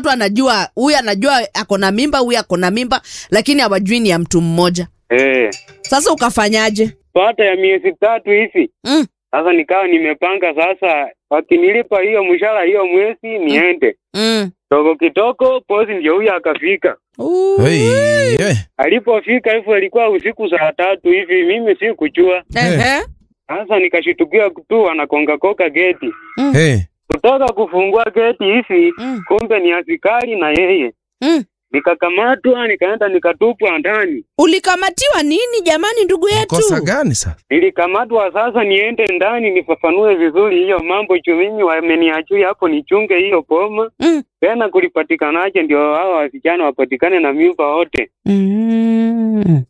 watu anajua huyu anajua ako na mimba huyu ako na mimba lakini hawajui ni ya mtu mmoja Eh, sasa ukafanyaje baada ya miezi tatu hivi mm. sasa nikawa nimepanga sasa, wakinilipa hiyo mshahara hiyo mwezi niende Mm. togo kitoko, posi ndio huyo akafika. Hey, hey. Alipofika hivyo ilikuwa usiku saa tatu hivi, mimi sikujua. Ehe. Sasa nikashitukia tu anakonga koka geti, Hey. kutoka kufungua geti hivi, Mm. kumbe ni askari na yeye. Mm. Nikakamatwa, nikaenda nikatupwa ndani. ulikamatiwa nini jamani ndugu yetu Kosa gani sasa? Nilikamatwa sasa, niende ndani nifafanue vizuri hiyo mambo juu mimi wameniachia hapo nichunge hiyo poma mm. tena kulipatikanaje, ndio hao wasichana wapatikane na mimba wote. Mm.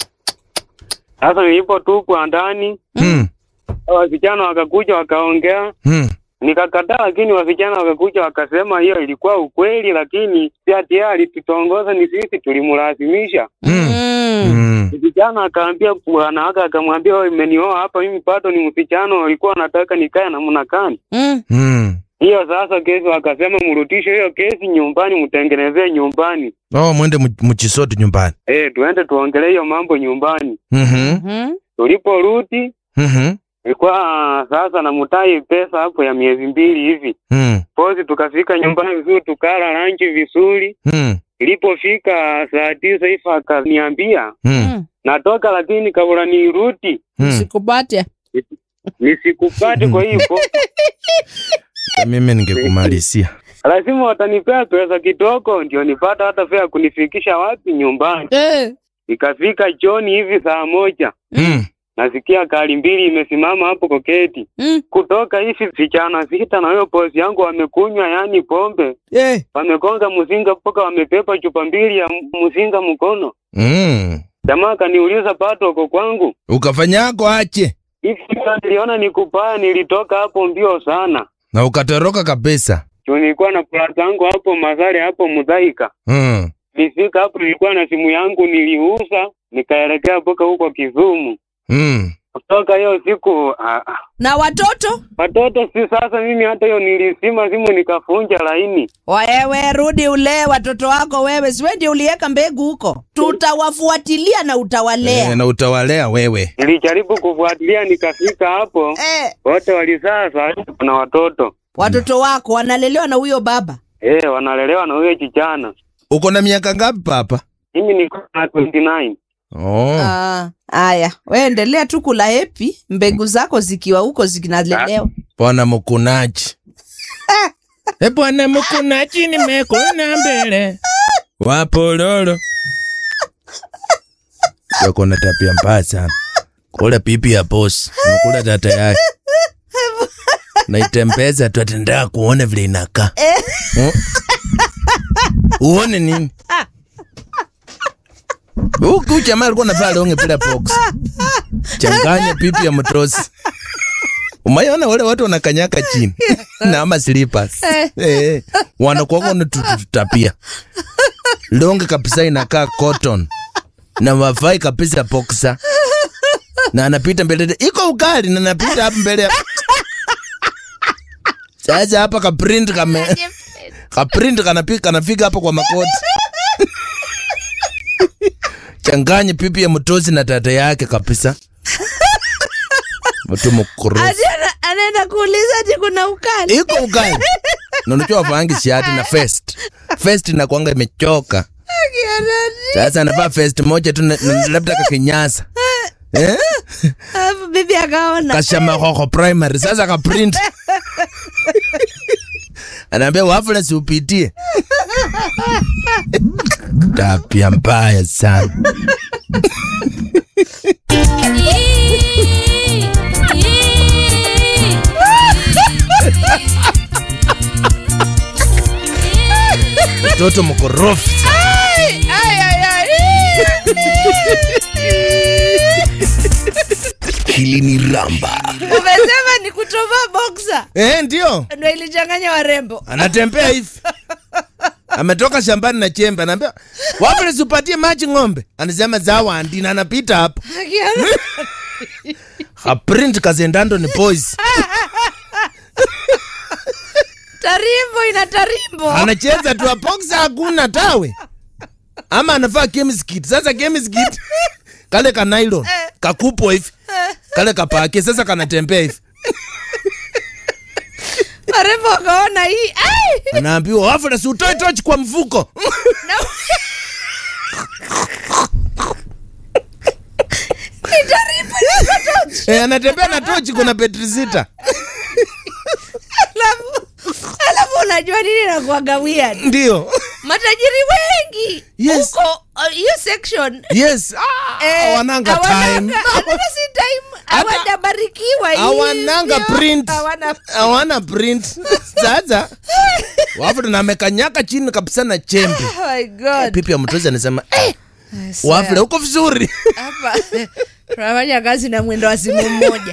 Sasa nilipotupwa ndani, Hmm. hao wasichana wakakuja wakaongea, Hmm. nikakataa, lakini wasichana wakakuja wakasema hiyo ilikuwa ukweli, lakini si ati yeye alitutongoza, ni sisi tulimlazimisha. Mm. Mm. Hmm. Msichana akaambia bwana wake, akamwambia wewe, umenioa hapa mimi bado ni msichana, walikuwa wanataka nikae namna gani? Mm. Hmm. Hiyo sasa kesi wakasema mrudishe hiyo kesi nyumbani, mtengenezee nyumbani. Oh, mwende mu- mchisoti nyumbani. Eh, tuende tuongelee hiyo mambo nyumbani. Mhm. Mhm. Tuliporudi Mhm. ilikuwa sasa namutai pesa hapo ya miezi mbili hivi. Hmm. Pozi tukafika nyumbani vizuri, tukala lanchi vizuri. Hmm. Ilipofika saa tisa hivi akaniambia Hmm. Mm. natoka, lakini kabla nirudi Hmm. sikupate nisikupate. Kwa hivyo Mimi ningekumalizia. lazima watanipea pesa kidogo, ndio nipata hata fea kunifikisha wapi nyumbani. eh. Ikafika jioni hivi saa moja Hmm. nasikia gari mbili imesimama hapo koketi. Mm. Kutoka hivi vijana sita na huyo bosi yangu wamekunywa yani pombe, Eh. wamegonga mzinga mpaka wamepepa chupa mbili ya m- mzinga mkono. Hmm. Jamaa kaniuliza pato uko kwangu Ukafanyako ache hivi. sasa Niliona ni kubaya, nilitoka hapo mbio sana na ukatoroka kabisa. juu nilikuwa na plata yangu hapo Mazare hapo Mudhaika. Hmm. Nifika hapo nilikuwa na simu yangu niliuza, nikaelekea mpaka huko Kizumu. Hmm. Kutoka hiyo siku ah, ah, na watoto watoto si sasa, mimi hata hiyo nilisima simu nikafunja laini. wewe rudi ulee watoto wako wewe siwe ndio uliweka mbegu huko tutawafuatilia na utawalea Eh, na utawalea wewe. Nilijaribu kufuatilia nikafika hapo, eh. wote walizaa saa hii kuna watoto watoto wako wanalelewa na huyo baba eh, wanalelewa na huyo kijana. Uko na miaka ngapi papa? Mimi niko na 29 Oh. Ah, haya we endelea tu kula hepi mbegu zako zikiwa huko zinalelewa Bwana mkunaji. E bwana mkunaji nimekuna mbele. Wapololo. Yako na tabia mbaya sana. Kula pipi ya boss, unakula tata yake. Naitembeza tu atendea kuona vile inakaa. Hmm? Uone nini? Huku jamaa alikuwa anavaa longe bila box. Changanya pipi ya mtosi. Umayona wale watu wanakanyaka chini na ama slippers. Eh, wanakuwa wanatutapia. Longe kabisa inakaa cotton. Na wavai kabisa boxer. Na anapita mbele iko ugali na anapita hapa mbele. ya- Sasa hapa ka print kame ka print kanapika kanafika hapa kwa makoti. Changanya pipi ya mtosi na tata yake kabisa. Mtu mkorofi. Ati ana- anaenda kuuliza ati kuna ukali iko ukali na unajua wavangi shati na vest vest inakwanga imechoka sasa anavaa vest moja tu na- na- labda kakinyasa eh? alafu bibi akaona kashamahoho primary sasa kaprint anaambia wafula siupitie tapia mbaya sana mtoto mkorofi Hili ni Ramba. umesema ni kutovaa boksa eh, ndio ndo ilichanganya warembo anatembea hivi ametoka shambani na chembe anaambia wafula siupatie maji ng'ombe anasema zawandi na anapita hapo Akiona- kaprint kazendando ni boys tarimbo ina tarimbo anacheza tu apoxa hakuna tawe ama anafaa kemiskit sasa kemiskit kale ka nylon kakupwa hivi kale kapake sasa kanatembea hivi marembo wakaona hii ai! anaambiwa wafula si utoe tochi kwa mfuko Ni tarimbo ina tochi. e, anatembea na tochi kuna petri sita alafu alafu unajua nini nakuaga weird ndio matajiri wengi Yes. huko uh, hiyo section yes ah, eh, hawananga time hawananga- hata si time Hata- hawajabarikiwa hawananga hivyo. print Hawana- hawana print sasa wafula na amekanyaka chini kabisa na chembe Oh my God. pipi ya mtozi anasema eh, I swear. wafula uko vizuri hapa tunafanya kazi na mwendo wa simu mmoja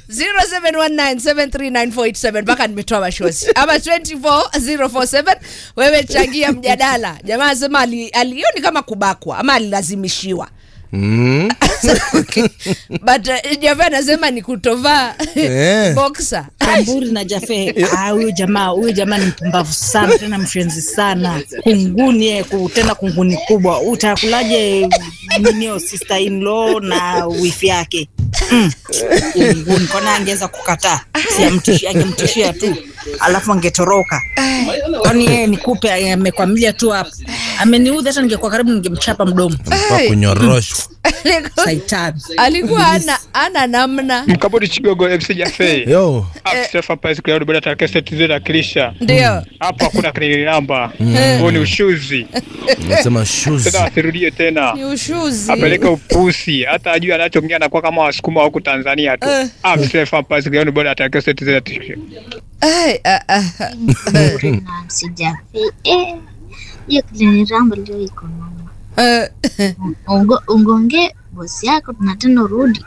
0719739487 mpaka nimetoa mashozi ama 24047 wewe changia mjadala jamaa anasema ali- alioni kama kubakwa ama alilazimishiwa mm. but uh, java anasema ni kutovaa Eh. boxer Kamburi na Jafe, ah, huyu jamaa huyu jamaa ni mpumbavu sana, tena mshenzi sana, kunguni yeye, ku- tena kunguni kubwa. Utakulaje ninio sister in law na wifi yake mm. Kunguni kwana angeweza kukataa, si amtishia, angemtishia tu alafu angetoroka. Kwani yeye nikupe, amekwamilia tu hapa, ameniudhi. Hata ningekuwa karibu ningemchapa mdomo. Anafaa kunyoroshwa Alikuwa- Saitani. alikuwa ana, ana namna Mkabudi Chigogo MC Jafe. yo Aksefa pasi kwa bada take seti zile akilisha. ndio Hapo hakuna kelele namba. Huo ni ushuzi. nasema shoes Tena asirudie tena. ni ushuzi Apeleke upusi. Hata ajue anachoongea anakuwa kama wasukuma huku Tanzania tu. Eh. Aksefa pasi kwa bada take seti zile akilisha. Ai, ah, ah, ah. na sijafi eh, hiyo kiliniramba leo iko noma. Eh, Ungo- ungonge bosi yako na tena urudi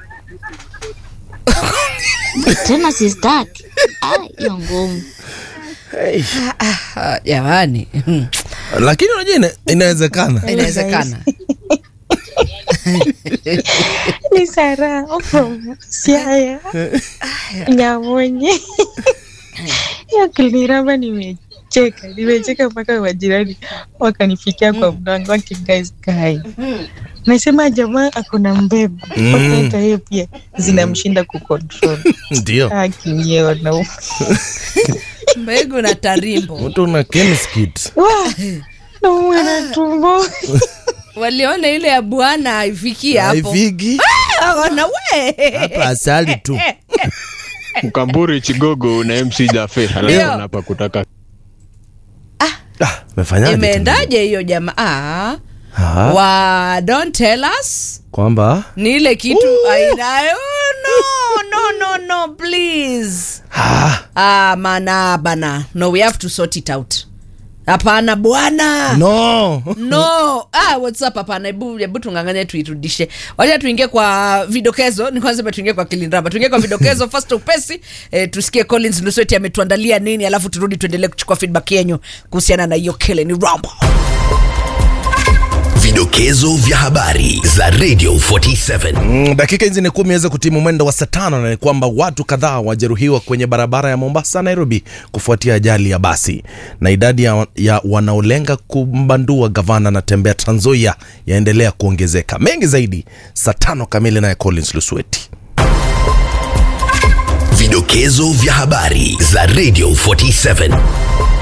tena sistaki Ah, hiyo ngumu ah, jamani hmm, lakini unajua ina, inawezekana inawezekana ni Sara from Siaya Nyamonye. Hiyo kiliniramba, nimecheka nimecheka mpaka majirani wakanifikia kwa mlango wake, guys guy nasema jamaa akona mbegu Mm. wakaita yeye pia zinamshinda kucontrol ndio akinyeo mbegu na tarimbo mtu una kemiskit naumwa na tumbo waliona ile ya bwana haifikii hapo haifiki Akaona, we hapa asali tu Mkamburi Chigogo na MC Jafe Ndio. alafu hapa kutaka ah, mefanyaje tena? imeendaje hiyo jamaa Ah, wa don't tell us kwamba ni ile kitu ainayo no no no no please ah, ah mana bana no we have to sort it out hapana bwana no no ah, whatsapp hapana hebu hebu tunganganye tuirudishe wacha tuingie kwa vidokezo ni kwanza tuingie kwa kilindrama tuingie kwa vidokezo first upesi eh, tusikie collins lusweti ametuandalia nini alafu turudi tuendelee kuchukua feedback yenyu kuhusiana na hiyo kele ni rambo Vidokezo vya habari za Radio 47. Mm, dakika hizi ni kumi aweze kutimu mwendo wa saa tano na ni kwamba watu kadhaa wajeruhiwa kwenye barabara ya Mombasa Nairobi kufuatia ajali ya basi na idadi ya, ya wanaolenga kumbandua gavana na tembea Trans Nzoia yaendelea kuongezeka. Mengi zaidi saa tano kamili, naye Collins Lusweti. Vidokezo vya habari za Radio 47.